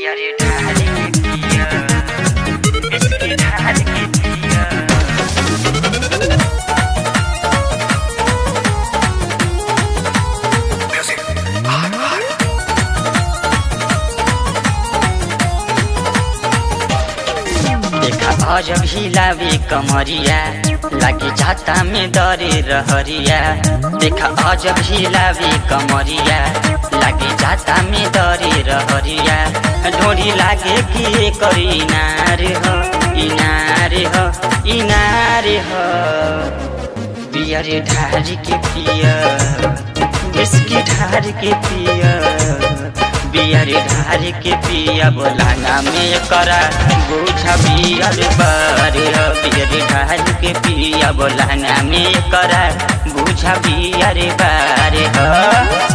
पियरे ढाल के पिया बिस्की ढाल के पिया देखा अजब हिलावे कमरिया लागे जाता में दरे रहरिया देखा अजब हिलावे कमरिया लागे जाता में दरे रहरिया ढोरी लागे कि कर इनार हो इनार हो इनार हो पियर ढार के पिया बिस्की ढार के पिया बियर ढार के पिया बोलाना में करा बुझा बियर बार बियर ढार के पिया बोलाना में करा बुझा बियर बार हो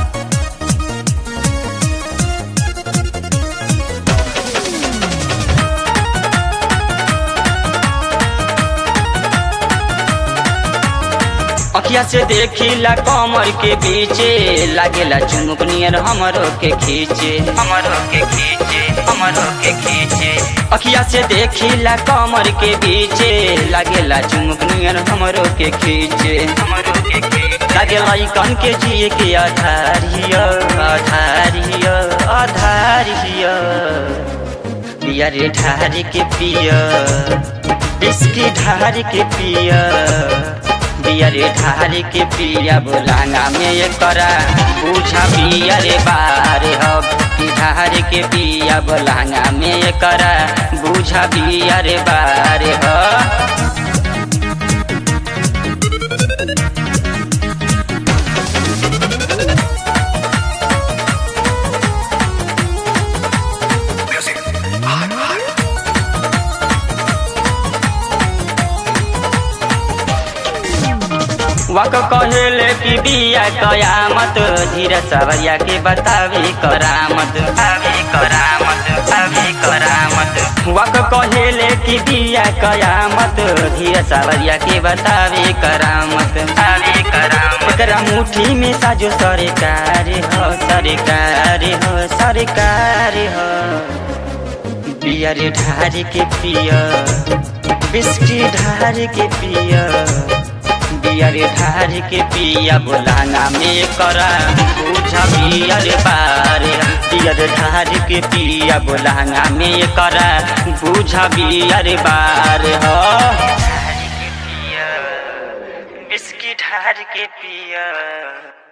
अखिया से देखिला कमर के बीचे लागेला चुमुक नियर हमरो के खींचे हमरो के खींचे हमरो के खींचे अखिया से देखिला कमर के बीचे लागेला चुमुक नियर हमरो के खींचे हमरो के खींचे लागेला ई कन के जिए के आधार हियो आधार हियो आधार हियो पिया रे ढार के पिया बिस्की ढार के पिया बिया रे ढार के पिया बोलाना में करा पूछा पिया रे बार हो कि ढार के पिया बोलाना में करा बूझा पिया रे बार हो वक कहेले कि बिया कयामत धीरे सवरिया के बतावे करामत आवे करामत आवे करामत वक कहेले कि बिया कयामत धीरे सवरिया के बतावे करामत आवे करामत एकरा मुट्ठी में साजो सरकार हो सरकार हो सरकार हो बिया रे ढार के पिया बिस्की ढार के पिया बियर ढार के पिया बोलाना में करा पूछा बियर बार बियर ढार के पिया बोलाना में करा पूछा बियर बार हो ढार के पिया बिस्की ढार के पिया